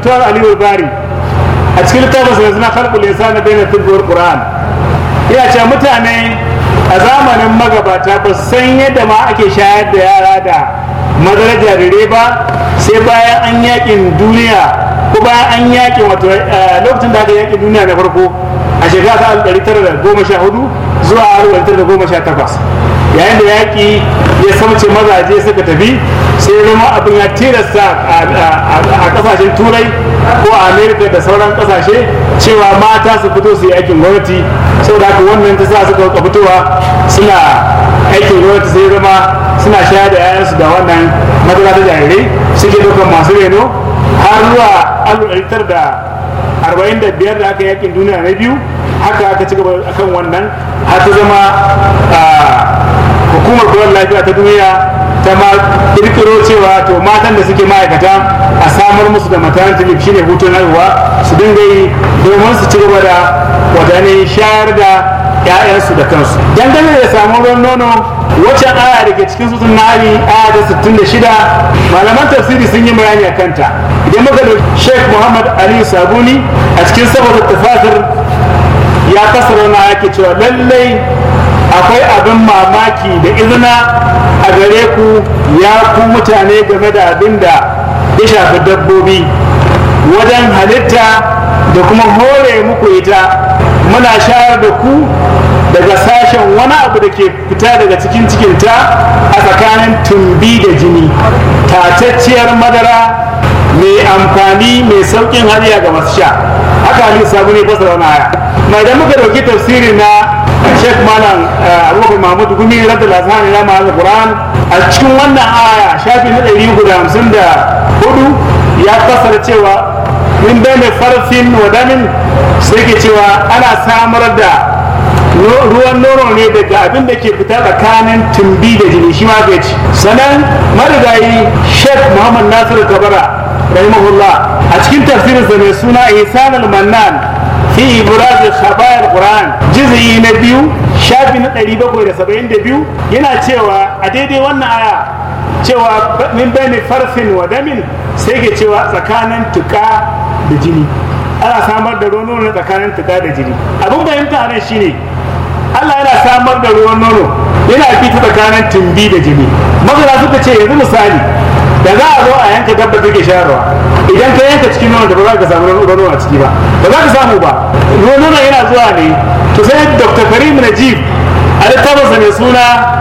doktor aliyu bari a cikin littafin sa suna kalbul na bayan tibbuwar qur'an yana cewa mutane a zamanin magabata ba su san yadda ma ake shayar da yara da madarar jarirai ba sai bayan an yakin duniya ko bayan an yakin wato lokacin da aka yakin duniya na farko a shekara ta ɗari tara da goma sha hudu zuwa ɗari tara da goma sha takwas yayin da yaƙi ya samce mazaje suka tafi sai zama abin ya tilasta a ƙasashen turai ko a amerika da sauran ƙasashe cewa mata su fito su yi aikin gwamnati saboda haka wannan ta sa suka fitowa suna aikin gwamnati sai zama suna shayar da 'ya'yansu da wannan madara ta jarirai suke ɗaukar masu reno har zuwa alif da arba'in da biyar da aka yakin duniya na biyu haka aka ci gaba akan wannan har ta zama hukumar kula lafiya ta duniya ta ma kirkiro cewa to matan da suke ma'aikata a samar musu da maternity leave shine hutun haihuwa su dinga yi domin su ci gaba da wadanne shayar da 'ya'yansu da kansu dangane da samun ruwan nono wacce aya da ke cikin sutun nari aya da 66 malaman tafsiri sun yi bayani a kanta idan muka da sheikh muhammad ali sabuni a cikin saboda tafasir ya kasar na yake cewa lallai akwai abin mamaki da izina a gare ku ya ku mutane game da abin da ya shafi dabbobi wajen halitta da kuma hore muku ita muna shayar da ku daga sashen wani abu da ke fita daga cikin cikinta a tsakanin tumbi da jini tatacciyar madara mai amfani mai saukin hadiya ga masu sha haka ali sabu ne fasara wani aya mai idan muka dauki tafsiri na sheikh malam abubakar mahmud gumi radda lazani na ma'azin quran a cikin wannan aya shafi na ɗari uku da hamsin da hudu ya fasara cewa min bai farfin wadamin sai ke cewa ana samar da ruwan nono ne daga abin da ke fita tsakanin tumbi da jini shi ma ci sannan marigayi sheikh muhammad nasiru kabara rahimahullah a cikin tafsirinsa mai suna ihsan al-mannan fi ibraz khabair quran juz'i na biyu shafi na 772 yana cewa a daidai wannan aya cewa min bayni farfin wa damin sai ke cewa tsakanin tuka da jini ana samar da ruwan nono tsakanin tuka da jini abin bayanta nan shine Allah yana samar da ruwan nono yana fita tsakanin tumbi da jini masana suka ce yanzu misali da za a zo a yanka dabba take shayarwa idan ka yanka cikin nono da ba za ka samu ruwan nono a ciki ba ba za ka samu ba ruwan nono yana zuwa ne to sai dr karim najib a littafinsa mai suna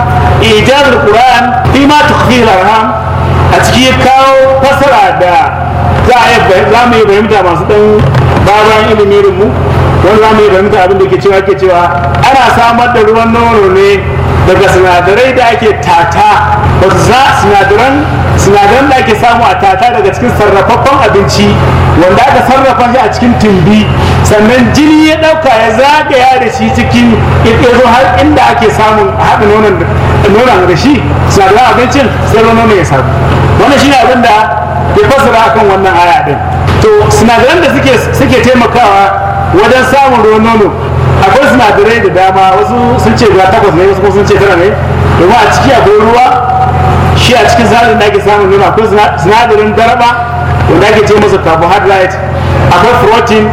ijazul qur'an fi ma tukhfi arham a ciki ya kawo fasara da za a za mu yi fahimta masu dan baban ilimin mu wani za mu yi fahimta abin da ke cewa ke cewa ana samar da ruwan nono ne daga sinadarai da ake tata wasu sinadaran sinadaran da ake samu a tata daga cikin sarrafaffen abinci wanda aka sarrafa shi a cikin tumbi sannan jini ya ɗauka ya zagaya da shi cikin ƙirƙiro har inda ake samun haɗa nonon da shi sinadaran abincin sai nono ya samu wannan shi ne abin da ya fassara akan wannan aya ɗin to sinadaran da suke taimakawa wajen samun ruwan nono akwai sinadarai da dama wasu sun ce guda takwas ne wasu sun ce tara ne domin a ciki akwai ruwa shi a cikin sinadarin da ake samun nono akwai sinadarin daraba wanda ake ce masa carbohydrate akwai protein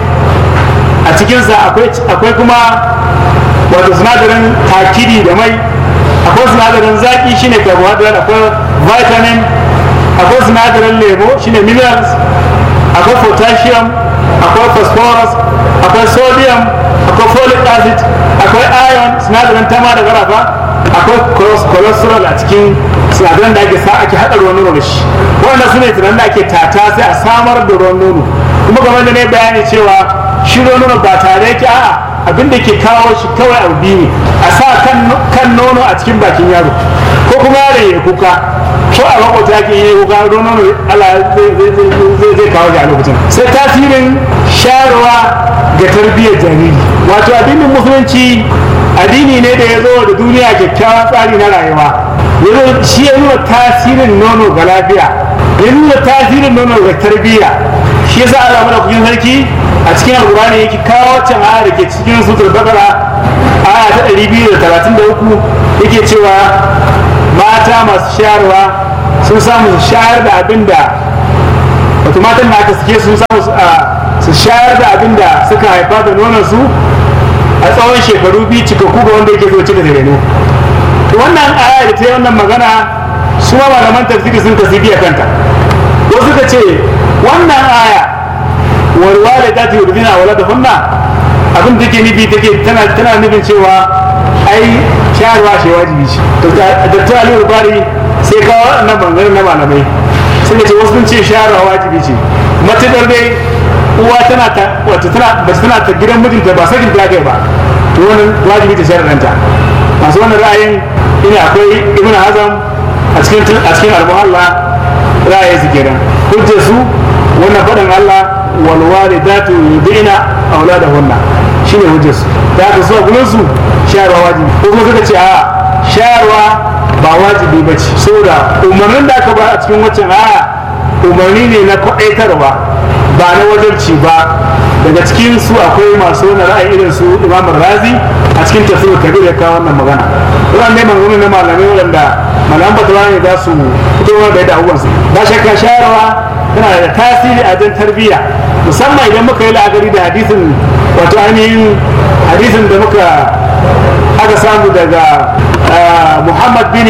a cikinsa akwai kuma wato sinadarin takidi da mai akwai sinadarin zaki shine carbohydrate akwai vitamin akwai sinadarin lemo shine minerals akwai potassium akwai phosphorus akwai sodium akwai folic acid akwai iron sinadarin tama da garafa akwai cholesterol a cikin sinadaran da ake sa ake haɗa ruwan nono da shi wannan su ne tunanin da ake tata sai a samar da ruwan nono kuma game da ne bayani cewa shi ruwan nono ba tare yake a'a abin da ke kawo shi kawai abu biyu ne a sa kan nono a cikin bakin yaro ko kuma yaro ya kuka ko a makwata ke yi kuka ruwan nono Allah zai kawo shi a lokacin sai tasirin shayarwa ga tarbiyyar jariri wato addinin musulunci addini ne da ya zo da duniya kyakkyawan tsari na rayuwa yanzu shi ya nuna tasirin nono ga lafiya ya nuna tasirin nono ga tarbiyya shi yasa Allah mana kukin sarki a cikin alkurani yake kawo can aya da ke cikin sutur bakara aya ta 233 yake cewa mata masu shayarwa sun samu su shayar da abin da wato matan da aka suke sun samu su shayar da abin da suka haifa da nonon su a tsawon shekaru biyu cikakku ga wanda yake so cika da reno to wannan aya da ta yi wannan magana su ma malaman tafsiri sun kasi biya kanta wasu suka ce wannan aya walwale ta ta yurdina wala da hunna abin da take nufi take tana tana nufin cewa ai shayarwa shi wajibi ce to da ta ali bari sai kawo wannan bangaren na malamai sai da ce wasu sun ce shayarwa wajibi ce matuƙar dai uwa tana ta wato tana ba tana ta gidan mijinta ba sakin ta kai ba to wannan wajibi ta shayar ɗanta masu wannan ra'ayin ina akwai ibn hazam a cikin a cikin al-muhalla ra'ayin su kenan hujjar su wannan faɗin Allah wal walidatu yudina auladahunna shine hujjar su da aka so gurin su shayarwa wajibi ko kuma suka ce a shayarwa ba wajibi ba ce saboda umarnin da aka ba a cikin waccan aya umarni ne na kwaɗaitarwa ba na wajabci ba daga cikin su akwai masu wani ra'ayi irin su imam razi a cikin tafsir kabir ya kawo wannan magana wannan ne magana na malamai waɗanda malaman batawa ne za su fito da yadda abubuwan su ba shakka shayarwa tana da tasiri a jan tarbiyya musamman idan muka yi la'akari da hadisin wato ainihin hadisin da muka aka samu daga muhammad bin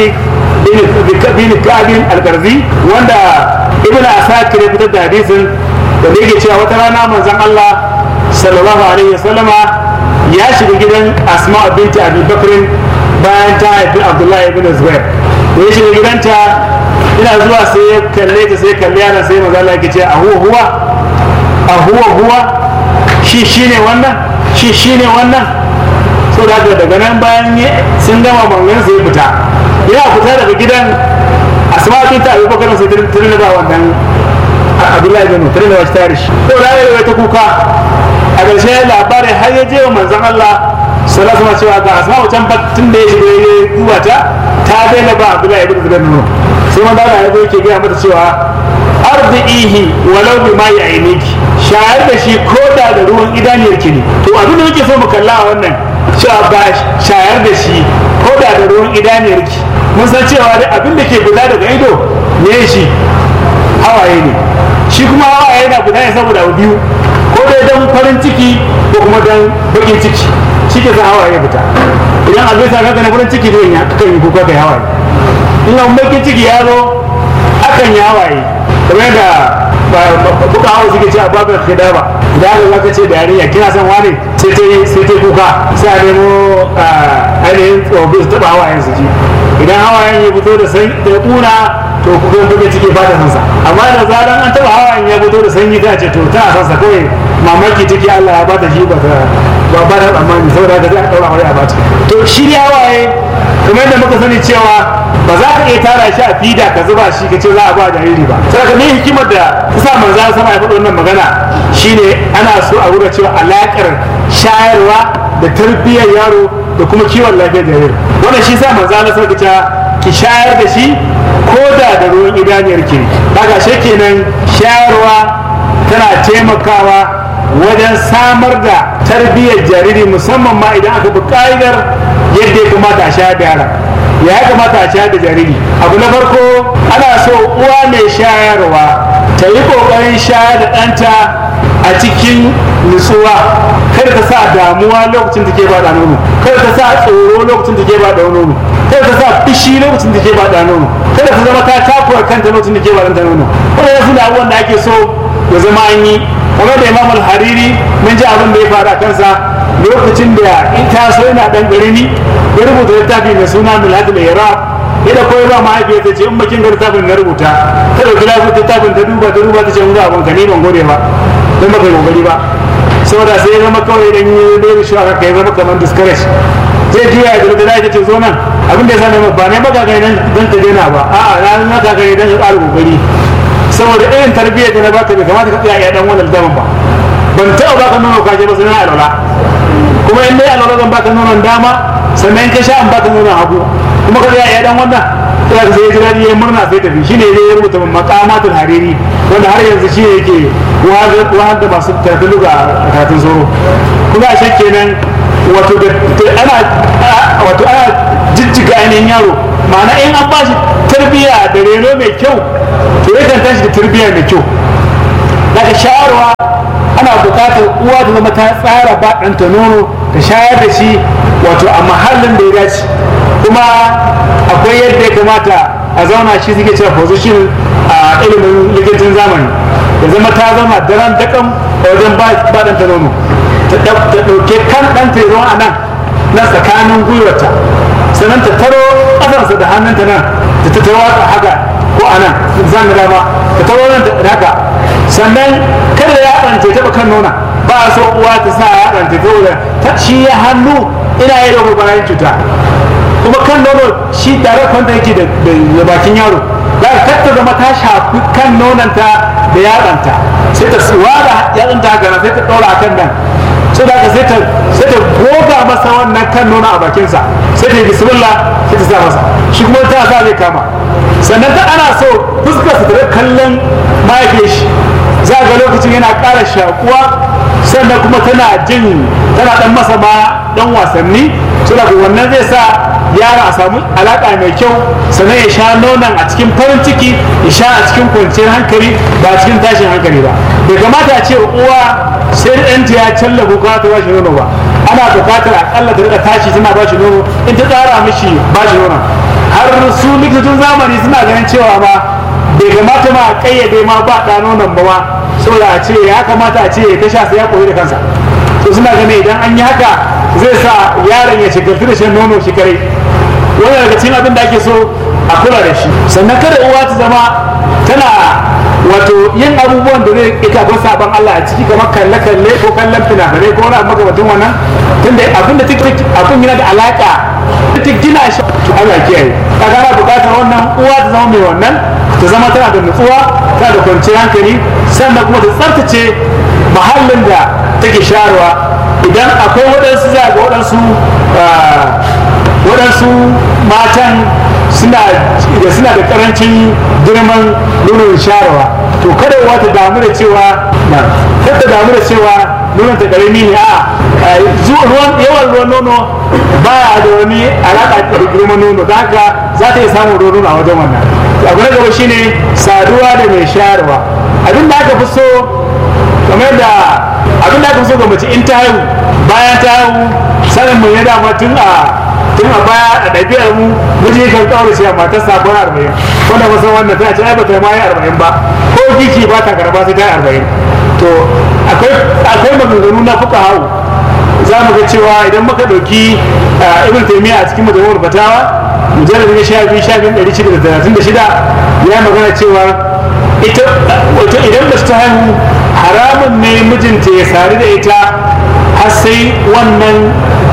bin kabin al-garzi wanda ibn asakir ya fitar da hadisin da yake cewa wata rana manzon Allah sallallahu alaihi wasallama ya shiga gidan asma binti abi bakrin bayan ta haifi abdullahi ibn zubair da ya shiga gidanta ina zuwa sai ya kalle ta sai kalle yana sai manzon Allah yake ce a huwa huwa a huwa huwa shi shine wannan shi shine wannan so da daga nan bayan sun gama mangan sai fita yana fita daga gidan asma binti abi bakrin sai ta ba wannan abdullahi bin mutar da wasu tare shi to da yayi ta kuka a ƙarshe labarin har ya je wa manzon Allah sallallahu alaihi cewa ga asma wancan tun da ya shiga ya duba ta ta daina ba abdullahi bin zubair nono sai manzo Allah ya zo yake gaya mata cewa ardihi walau bi ma ya'iniki shayar da shi ko da da ruwan idaniyar ki ne to abin da muke so mu kalla a wannan cewa ba shayar da shi ko da da ruwan idaniyar ki mun san cewa abin da ke guda daga ido ne shi hawaye ne shi kuma hawaye yana guda ne saboda abu biyu ko dai don farin ciki ko kuma don bakin ciki shi ke sa hawaye fita idan abu ya sa na farin ciki zai yi akan yi kuka kai hawaye in abu bakin ciki ya zo akan yi hawaye kamar da kuka hawa suke ce a babin khidaba da aka zaka ce da yarinya kina son wani sai ta yi sai ta kuka sai a nemo ainihin tsofi su taba hawayen su ji idan hawayen ya fito da sai da kuna to kuma kuke ciki ba da sansa amma da zaran an taba hawayen ya fito da sanyi ta ce to ta sansa kawai mamaki take Allah ya ba ta shi ba ta ba ba da tsammani saboda da za a daura aure a bata to shi ne hawaye kuma yadda muka sani cewa ba za ka iya tara shi a fida ka zuba shi ka ce za a ba jariri ba sai ka ne hikimar da ta sa manzo sama ya faɗi wannan magana shine ana so a wurin cewa alakar shayarwa da tarbiyyar yaro da kuma kiwon lafiyar jariri wannan shi sa manzo Allah sai ki shayar da shi ko da da ruwan idaniyar ki haka shi kenan shayarwa tana taimakawa wajen samar da tarbiyyar jariri musamman ma idan aka bi ka'idar yadda ya kamata a shayar da yaron ya kamata a shayar da jariri abu na farko ana so uwa mai shayarwa ta yi ƙoƙarin shayar da ɗanta a cikin nutsuwa kada ta sa damuwa lokacin da ke ba da nono kada ta sa tsoro lokacin da ke ba da nono kada ta sa fishi lokacin da ke ba da nono kada ta zama ta takura kanta lokacin da ke ba da nono wannan su da abubuwan da ake so ya zama an yi kuma da imam al-hariri mun ji abin da ya faru a kansa lokacin da in taso yana dan garimi ya rubuta littafi mai suna miladul iraq yadda koyi ba mahaifiyar ta ce in bakin ga littafin na rubuta ta dauki lafi littafin ta duba ta duba ta ce mun abin ka ne ban gode ba don baka yi kokari ba saboda sai ya zama kawai dan yi da shi aka kai zama kamar discourage zai juya da da ta ce zo nan abin da ya sani ba ne baka kai dan ta daina ba a'a na na ka kai dan ka ƙara kokari saboda irin tarbiyyar da na baka bai kamata ka tsaya ya dan wannan daman ba ban taɓa baka nono ka je ba sai na alwala kuma in dai alwala zan baka nonon dama sannan ka sha an baka nonon hagu kuma ka tsaya ya dan wannan sai ka sai jira ya murna sai tafi shine zai rubuta maqamatul hariri wanda har yanzu shi yake wahar da masu tafi luga a karatun soro kuma a kenan wato da ana wato ana jijjiga ainihin yaro ma'ana in an ba shi tarbiyya da reno mai kyau to yakan tashi da tarbiyya mai kyau daga shayarwa ana buƙatar uwa ta zama ta tsara ba ɗanta nono ta shayar da shi wato a mahallin da ya dace kuma akwai yadda ya kamata a zauna shi suke cewa position a ilimin likitin zamani ya zama ta zama daren dakan a wajen ba ɗanta nono ta ɗauke kan ɗanta ya zama a nan na tsakanin gwiwarta sannan ta taro ƙasarsa da hannunta nan ta ta taro haka ko a nan zan dama ta taro nan da haka sannan kada ya ɗanta taɓa kan nona ba a so uwa ta sa ya ɗanta ta shi ya hannu ina yi da bayan cuta kuma kan nono shi tare kwanta yake da bakin yaro za ka tatta zama ta shafi kan nonanta da yatsanta sai ta wada yatsanta haka nan sai ta ɗora a kan nan sai da sai ta sai ta goga masa wannan kan nono a bakinsa sai ta yi bismillah sai ta sa masa shi kuma ta sa zai kama sannan ta ana so fuskar su da kallon mahaifiyar shi za ga lokacin yana ƙara shakuwa sannan kuma tana jin tana dan masa ma dan wasanni saboda wannan zai sa yara a samu alaƙa mai kyau sannan ya sha nonon a cikin farin ciki ya sha a cikin kwanciyar hankali ba a cikin tashin hankali ba bai kamata a ce uwa sai ɗanta ya challa ko ta ba shi nono ba ana buƙatar akalla ta rika tashi tana ba shi nono in ta tsara mishi ba shi nonon har su likitocin zamani suna ganin cewa ma bai kamata ma a ƙayyade ma ba ɗa nonon ba ma saboda a ce ya kamata a ce ya ta sha sai ya koyi da kansa to suna ganin idan an yi haka zai sa yaron ya shigartu da shan nono shi kare wani daga cikin abin da ake so a kula da shi sannan kada uwa ta zama tana wato yin abubuwan da zai ita akwai sabon Allah a ciki kamar kalle kalle ko kallon fina-finai ko wani makamantin wannan tunda abin da take abin yana da alaka ta gina shi to Allah kiyaye kaga ana bukatar wannan uwa ta zama mai wannan ta zama tana da nutsuwa tana da kwanciyar hankali sannan kuma ta tsaftace mahallin da take sharuwa idan akwai waɗansu za ga waɗansu waɗansu matan suna da suna da ƙarancin girman nonon sharawa to kada uwa ta damu da cewa kada ta damu da cewa nonon ta ƙarami ne a ruwan yawan ruwan nono ba da wani alaƙa da girman nono da haka za ta iya samun ruwan nono a wajen wannan abu na gaba shine saduwa da mai shayarwa abin da aka fi so kamar da abin da aka fi so ga mace in ta haihu bayan ta haihu sanin mu ya dama tun a tun a baya a ɗabi'ar mu miji kan kawo shi a matar sabon arba'in wanda musan wannan ta ce ai bata ma yi arba'in ba ko giki ba ta karba sai ta yi arba'in to akwai maganganu na fuka hau za mu ga cewa idan muka ɗauki ibn taymiya a cikin majalisar fatawa mujallar na sha biyu sha biyu ɗari shida da talatin da shida ya magana cewa ita wato idan da ta haihu haramun ne mijinta ya sari da ita har sai wannan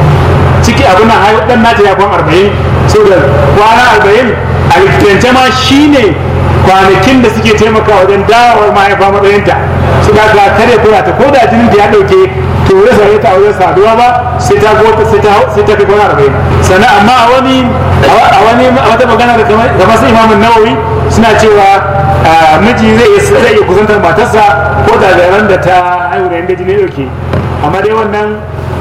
ciki abin nan haihu ɗan nata ya kwan arba'in saboda kwana arba'in a likitance ma shine kwanakin da suke taimaka wajen dawowar mahaifa matsayinta su da ka kare kula ta ko da jinin da ya ɗauke to wuri sai ta wajen saduwa ba sai ta gota sai ta sai ta kai kwana arba'in sannan amma a wani a wani a wata magana da kamar su imamun nawawi suna cewa miji zai zai iya kusantar matarsa ko da ran da ta haihu da inda jini ɗauke amma dai wannan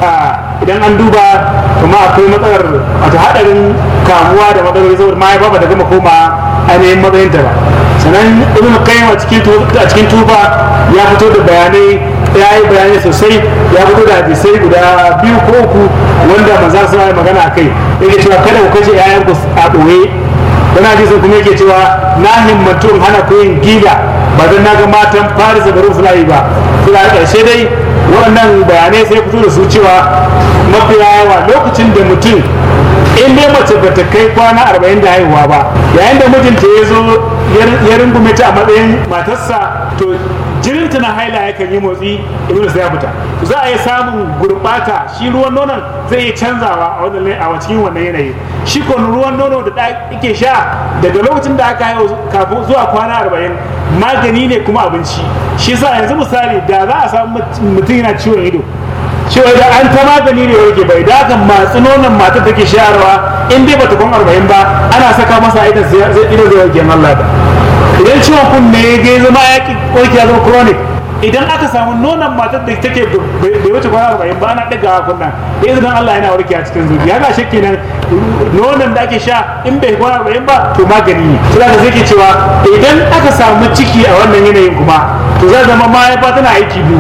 idan an duba kuma akwai matsalar wato haɗarin kamuwa da matsaloli saboda mahaifa ba ta gama koma ainihin matsayinta ba sannan ibn qayyim a cikin a cikin tufa ya fito da bayanai ya yi bayanai sosai ya fito da hadisai guda biyu ko uku wanda manzo sa ya magana akai yake cewa kada ku kashe yayan ku a ɓoye wani hadisin kuma yake cewa na himmatu in hana ku yin gila ba don na ga matan faris da rum suna yi ba suna ƙarshe dai waɗannan bayanai sai fito da su cewa mafiya yawa lokacin da mutum in dai mace ba ta kai kwana arba'in da haihuwa ba yayin da mijinta ya zo ya rungume ta a matsayin matarsa to jininta na haila yakan yi motsi ibn sai ya fita za a yi samun gurbata shi ruwan nonon zai iya canzawa a wannan a cikin wannan yanayi shi ko ruwan nono da ake sha daga lokacin da aka haihu kafin zuwa kwana arba'in magani ne kuma abinci shi sa yanzu misali da za a samu mutum yana ciwon ido cewa da an ta magani ne yake bai da kan matsi nonon matar take shayarwa in dai bata kun arba'in ba ana saka masa idan zai ido zai warke Allah da idan ciwon kunne ya ga zama ya ki warke ya zama chronic idan aka samu nonon matar da take bai wuce kwana arba'in ba ana ɗaga kunna da izinin Allah yana warke a cikin zuciya ga shi kenan nonon da ake sha in bai kwana arba'in ba to magani ne sai da zai ke cewa idan aka samu ciki a wannan yanayin kuma to zai zama mahaifa tana aiki biyu